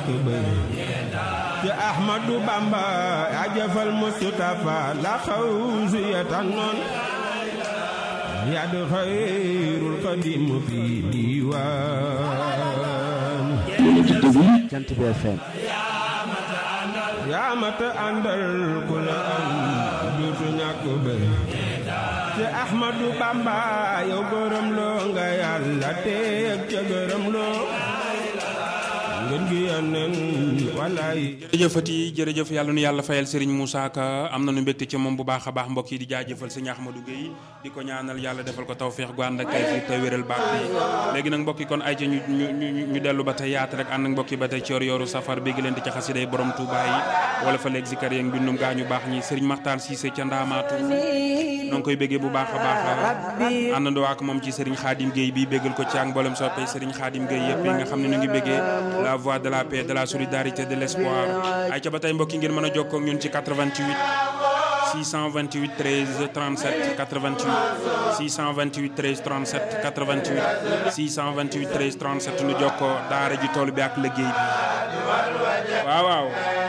bëy ci Ahmadu Bamba yaa jëfal Mustafa la xawsu ya tànnoon yaa di xayrul xadim fi diiwaan Jant bi FM yaa mata àndal ku la am duutu ñàkk bëy ci Ahmadu Bamba yow gërëm loo nga yàlla teeg ca gërëm loo ngeen gi yónneen walaay jërëjëfati jërëjëf yàlla nu yàlla fayal Serigne Moussa Ka am na nu mbégte ci moom bu baax a baax mbokk yi di jaajëfal sëñ Ahmadou Guèye di ko ñaanal yàlla defal ko tawféex gu ànd ak kay fi te wéral baax bi léegi nag mbokk yi kon ay ca ñu ñu ñu ñu dellu ba tey yaat rek ànd ak mbokk yi ba tey ci yor yoru safar bi gi leen di ca xasiday borom Touba yi wala fa léegi zikar yeeg mbindum gaa ñu baax ñi Serigne Makhtar Cissé ca Ndaamaatu noo ngi koy béggee bu baax a baax àndandoo ak moom ci Serigne Khadim Guèye bi béggal ko ci ak mboolem soppee Serigne Khadim Guèye yëpp yi nga xam ne ñu ngi béggee la voix de la paix de la solidarité de l'espoir ay ca ba tey mbokk yi ngeen mën a jokkoo ak ñun ci 88 628 13 37 88 628 13 37 88 628 13 37 nu jokkoo daara ji tool bi ak liggéey bi waaw waaw